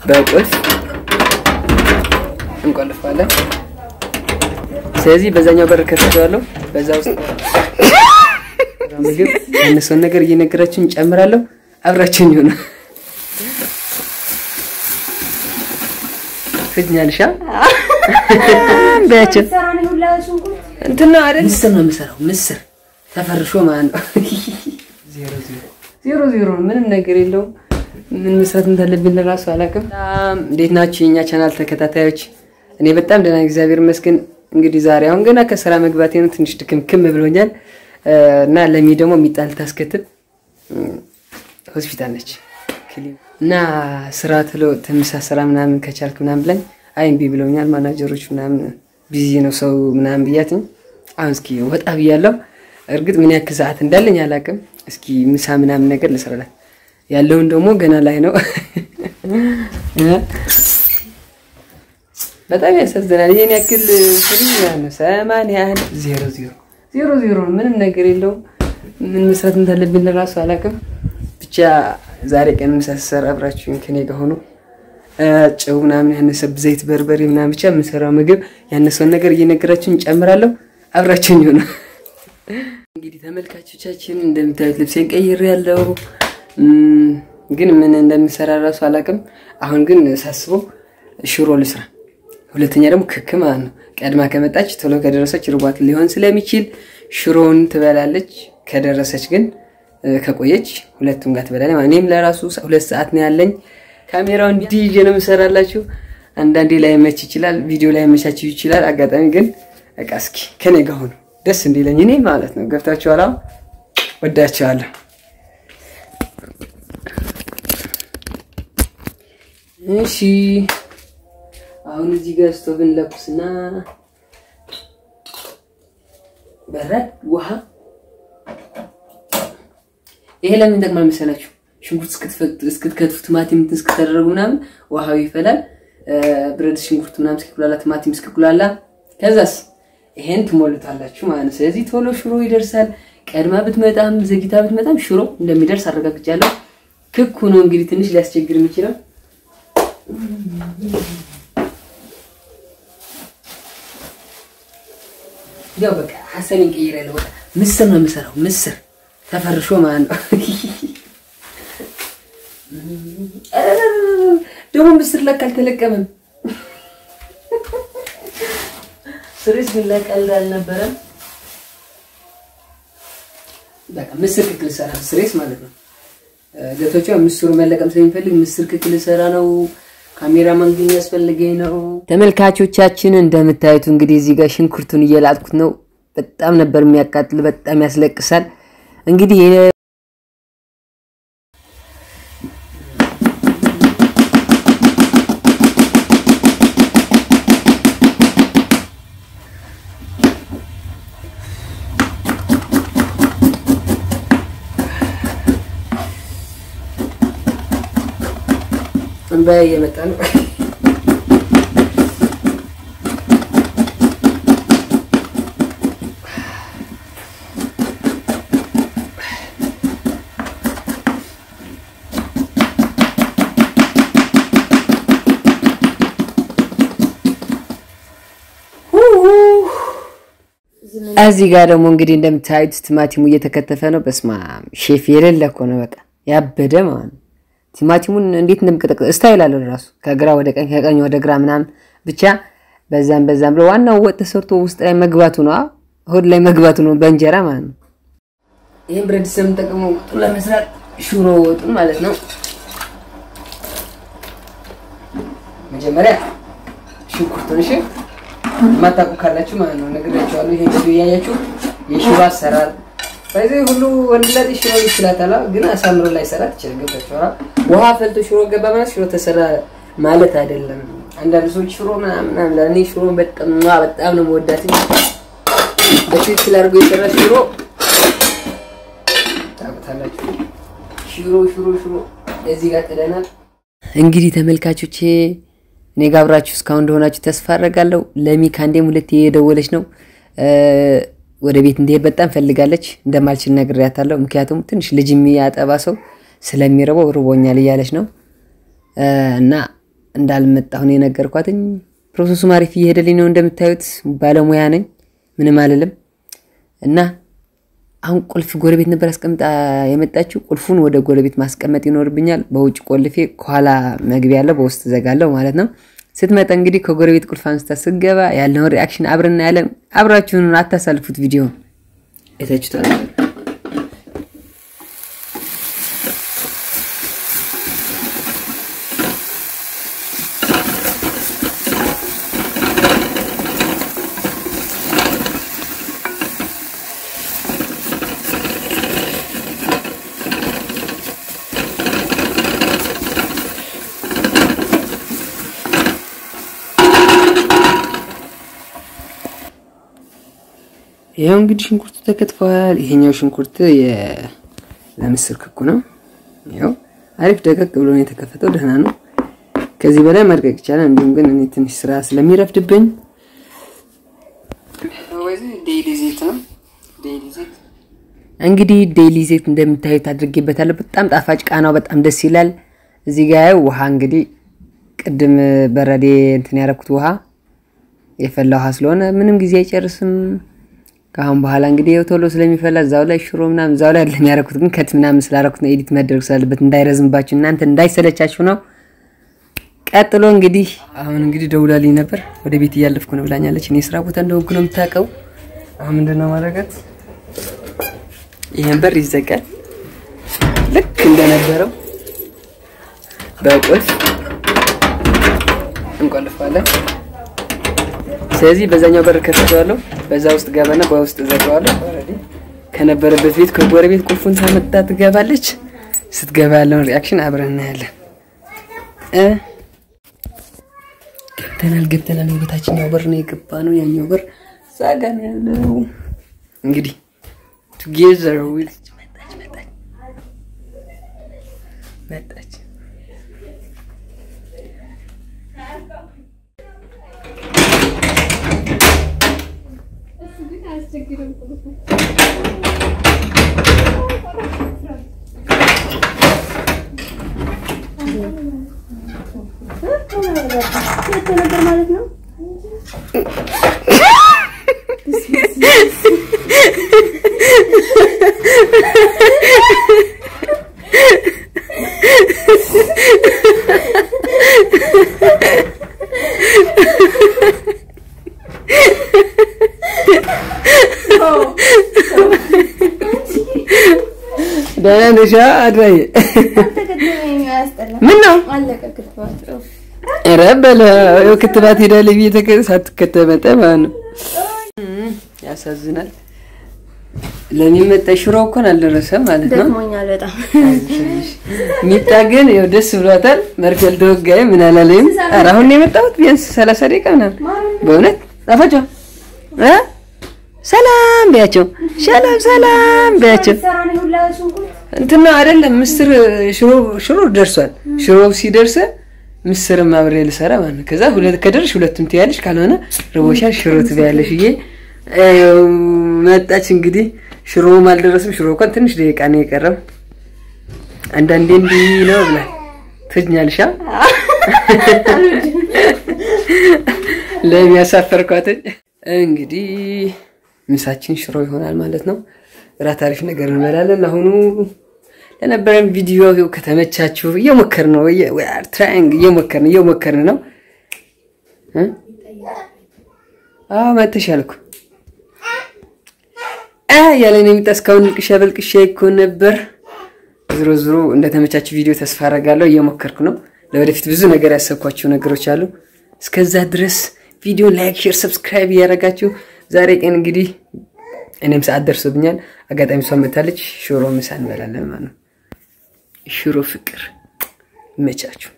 በቁልፍ እንቆልፋለን። ስለዚህ በዛኛው በር ከፍተዋለሁ። በዛ ውስጥ ምግብ ያነሰውን ነገር እየነገራችሁ እንጨምራለሁ። አብራችሁኝ ይሆነ ፍትኛልሻ በያቸው እንትን ነው አይደል? ምስር ነው የምሰራው። ምስር ተፈርሾ ማለት ነው። ዜሮ ዜሮ ዜሮ ዜሮ ነው። ምንም ነገር የለውም። ምን መስራት እንዳለብኝ ለራሱ አላውቅም። በጣም እንዴት ናችሁ የኛ ቻናል ተከታታዮች? እኔ በጣም ደህና እግዚአብሔር ይመስገን። እንግዲህ ዛሬ አሁን ገና ከስራ መግባቴ ነው። ትንሽ ድክምክም ብሎኛል እና ለሚ ደግሞ የሚጣል ታስከትብ ሆስፒታል ነች እና ስራ ትሎ ትምሳ ስራ ምናምን ከቻልክ ምናምን ብላኝ አይ እምቢ ብለውኛል ማናጀሮች ምናምን ቢዚ ነው ሰው ምናምን ብያትኝ አሁን እስኪ ወጣ ብያለሁ። እርግጥ ምን ያክል ሰዓት እንዳለኝ አላውቅም። እስኪ ምሳ ምናምን ነገር ልስራላት ያለውን ደግሞ ገና ላይ ነው። በጣም ያሳዝናል። ይሄን ያክል ፍሪ ነው ሰማንያ አንድ ዜሮ ዜሮ ዜሮ ዜሮ ነው። ምንም ነገር የለውም። ምን መስራት እንዳለብኝ ለራሱ አላውቅም። ብቻ ዛሬ ቀን ምሳ ስሰራ አብራችሁኝ ከኔ ጋር ሆኖ ጨው ምናምን ያነሰብ ዘይት፣ በርበሬ ምናምን ብቻ የምሰራው ምግብ ያነሰውን ነገር እየነገራችሁ እንጨምራለሁ። አብራችሁኝ ሆነ። እንግዲህ ተመልካቾቻችን እንደምታዩት ልብሴን ቀይሬ ያለው ግን ምን እንደምሰራ እራሱ አላውቅም። አሁን ግን ሳስበው ሽሮ ልስራ፣ ሁለተኛ ደግሞ ክክ ማለት ነው። ቀድማ ከመጣች ቶሎ ከደረሰች ርቧት ሊሆን ስለሚችል ሽሮውን ትበላለች። ከደረሰች ግን ከቆየች ሁለቱም ጋር ትበላለች። እኔም ለራሱ ሁለት ሰዓት ነው ያለኝ። ካሜራው እንዲህ ይዤ ነው የምሰራላችሁ። አንዳንዴ ላይ መች ይችላል፣ ቪዲዮ ላይ መቻችሁ ይችላል። አጋጣሚ ግን በቃ እስኪ ከኔ ጋር ሆኑ ደስ እንዲለኝ እኔ ማለት ነው። ገብታችኋል? ወዳችኋለሁ። እሺ አሁን እዚህ ጋር ስቶቭን ለኩስና በረድ ውሃ። ይሄ ለምን ይጠቅማል መሰላችሁ? ሽንኩርት እስክትከትፉ ቲማቲም እንትን እስክታደረጉ ምናምን ውሃው ይፈላል። ብረት ሽንኩርት ምናምን እስኪኩላላ ቲማቲም እስኪኩላላ ከዛስ ይሄን ትሞልታላችሁ ማለት ነው። ስለዚህ ቶሎ ሽሮ ይደርሳል። ቀድማ ብትመጣም ዘግይታ ብትመጣም ሽሮ እንደሚደርስ አረጋግጫለሁ። ክክ ሆኖ እንግዲህ ትንሽ ሊያስቸግር የሚችለው ያው በቃ ሀሳቤን ቀይሬያለሁ። በቃ ምስር ነው የምሰራው። ምስር ተፈርሾ ማለት ነው። ደግሞ ምስር ለካ አልተለቀመም። ስሬስ ምን ቀልድ አልነበረም። በቃ ምስር ክክል ሰራ ስሬስ ማለት ነው። ገቶቿ ምስሩ መለቀም ስለሚፈልግ ምስር ክክል ሰራ ነው። ካሜራማን ግን ያስፈልገኝ ነው። ተመልካቾቻችን እንደምታዩት እንግዲህ እዚህ ጋር ሽንኩርቱን እየላጥኩት ነው። በጣም ነበር የሚያቃጥል፣ በጣም ያስለቅሳል። እንግዲህ እንባ እየመጣ ነው። እዚህ ጋር ደግሞ እንግዲህ እንደምታዩት ቲማቲሙ እየተከተፈ ነው። በስማ ሼፍ የሌለ እኮ ነው። በቃ ያበደ ማለት ነው። ቲማቲሙን እንዴት እንደምቀጠቅጥ ስታይል አለው ራሱ ከግራ ወደ ቀኝ ከቀኝ ወደ ግራ ምናምን ብቻ በዛም በዛም ብሎ ዋናው ወጥ ተሰርቶ ውስጥ ላይ መግባቱ ነው፣ ሆድ ላይ መግባቱ ነው በእንጀራ ማለት ነው። ይህም ብረት ድስት የምንጠቀመው ወጡን ለመስራት ሽሮ ወጡን ማለት ነው። መጀመሪያ ሽንኩርቱን እሺ፣ የማታውቁ ካላችሁ ማለት ነው ነግራችኋለሁ። ይሄ ቪዲዮ እያያችሁ የሽሮ አሰራር በዚህ ሁሉ ወንድ ላይ ሽሮ ይችላታል፣ ግን አሳምሮ ላይ ሰራት ይችላል። ገብታችኋል? ውሃ ፈልቶ ሽሮ ገባ ማለት ሽሮ ተሰራ ማለት አይደለም። አንዳንድ ሰዎች ሽሮ ምናምን ምናምን እኔ ሽሮ በጣም በጣም ነው የምወዳት። በትክክል አድርጎ የሰራ ሽሮ ታውቁታላችሁ። ሽሮ ሽሮ ሽሮ እዚህ ጋር ጥለናል። እንግዲህ ተመልካቾቼ እኔ ጋር አብራችሁ እስካሁን እንደሆናችሁ ተስፋ አደርጋለሁ። ለሚ ከአንዴም ሁለቴ የደወለች ነው ወደ ቤት እንዲሄድ በጣም ፈልጋለች። እንደማልችል ነግሬያታለሁ። ምክንያቱም ትንሽ ልጅ የሚያጠባ ሰው ስለሚረበው ርቦኛል እያለች ነው እና እንዳልመጣሁ ነው የነገርኳትኝ። ፕሮሰሱ አሪፍ እየሄደልኝ ነው። እንደምታዩት ባለሙያ ነኝ፣ ምንም አልልም። እና አሁን ቁልፍ ጎረቤት ነበር አስቀምጣ የመጣችው። ቁልፉን ወደ ጎረቤት ማስቀመጥ ይኖርብኛል። በውጭ ቆልፌ ከኋላ መግቢያ ያለው በውስጥ ዘጋለው ማለት ነው። ስትመጣ እንግዲህ ከጎረቤት ቁልፍ አንስታ ስገባ ያለውን ሪአክሽን አብረን እናያለን። አብራችሁን አታሳልፉት። ቪዲዮ አይታችሁታል። ይኸው እንግዲህ ሽንኩርቱ ተከትፈዋል። ይሄኛው ሽንኩርት ለምስር ክኩ ነው። ይኸው አሪፍ ደቀቅ ብሎ ነው የተከፈተው። ደህና ነው። ከዚህ በላይ ማድቀቅ ይቻላል። እንዲሁም ግን እኔ ትንሽ ስራ ስለሚረፍድብኝ እንግዲህ ዴይሊ ዜት እንደምታዩት አድርጌበታለሁ። በጣም ጣፋጭ ቃናው በጣም ደስ ይላል። እዚህ ጋር ውሃ እንግዲህ ቅድም በረዴ እንትን ያደረኩት ውሃ የፈላ ውሃ ስለሆነ ምንም ጊዜ አይጨርስም። ከአሁን በኋላ እንግዲህ ይኸው ቶሎ ስለሚፈላ እዛው ላይ ሽሮ ምናምን እዛው ላይ አይደለም ያደረኩት፣ ግን ከት ምናምን ስላደረኩት ነው ኤዲት መደረግ ስላለበት እንዳይረዝምባችሁ እናንተ እንዳይሰለቻችሁ ነው። ቀጥሎ እንግዲህ አሁን እንግዲህ ደውላልኝ ነበር። ወደ ቤት እያለፍኩ ነው ብላኛለች። እኔ ስራ ቦታ እንደሆንኩ ነው የምታውቀው። አሁን ምንድን ነው ማድረጋት? ይሄን በር ይዘጋል ልክ እንደነበረው በቁልፍ እንቆልፋለን። ስለዚህ በዛኛው በር ከፍተዋለሁ፣ በዛ ውስጥ ገባና በውስጥ ዘጋዋለሁ። ከነበረበት ቤት ከጎረቤት ቁልፉን ሳመጣ ትገባለች። ስትገባ ያለውን ሪአክሽን አብረን እናያለን። ገብተናል ገብተናል። ወደታችኛው በር ነው የገባ ነው። ያኛው በር ዛጋ ነው ያለው። እንግዲህ ቱጌዘር ዊል መጣች መጣች መጣች ነበር ማለት ነው። ደህና ነሽ አድራዬ? ምን ነው ኧረ በለው ክትባት ሄዳለች ብዬ ተከ ሳትከተብ መጣ ማለት ነው። ያሳዝናል። ለሚመጣ ሽሮ እኮን አልደረሰም ማለት ነው። ደክሞኛል በጣም ሚጣ ግን ያው ደስ ብሏታል። መርፌል ተወጋይ ምን አላለኝም። ኧረ አሁን ነው የመጣሁት ቢያንስ ሰላሳ ደቂቃ ምናምን። በእውነት ጣፋጭ እ ሰላም በያቸው፣ ሰላም ሰላም በያቸው። እንትን ነው አይደለም ምስር ሽሮ ሽሮ ደርሷል። ሽሮ ሲደርስ ምስርም አብሬ ልሰራ ማለት ነው። ከዛ ሁለት ከደርሽ ሁለቱም ትያለሽ፣ ካልሆነ ርቦሻል ሽሮ ትበያለሽ ብዬ መጣች። እንግዲህ ሽሮም አልደረስም። ሽሮ እንኳን ትንሽ ደቂቃ ነው የቀረው። አንዳንዴ እንዲህ ነው ብላል ትኛልሻ ለሚያሳፈርኳትኝ እንግዲህ ምሳችን ሽሮ ይሆናል ማለት ነው። እራት አሪፍ ነገር እንበላለን። አሁኑ ለነበረን ቪዲዮ ከተመቻችሁ እየሞከርን ነው ትራይንግ እየሞከርን እየሞከርን ነው። አዎ መተሻል እኮ ያለን የሚጣ እስካሁን ንቅሻ በልቅሻ እኮ ነበር። ዝሮ ዝሮ እንደተመቻችሁ ቪዲዮ ተስፋ አደርጋለሁ። እየሞከርኩ ነው። ለወደፊት ብዙ ነገር ያሰብኳቸው ነገሮች አሉ። እስከዛ ድረስ ቪዲዮ ላይክ፣ ሼር፣ ሰብስክራይብ እያደረጋችሁ ዛሬ ቀን እንግዲህ እኔም ሰዓት ደርሶብኛል። አጋጣሚ እሷ መታለች። ሽሮ ምሳ እንበላለን ማለት ነው። ሽሮ ፍቅር ይመቻችሁ።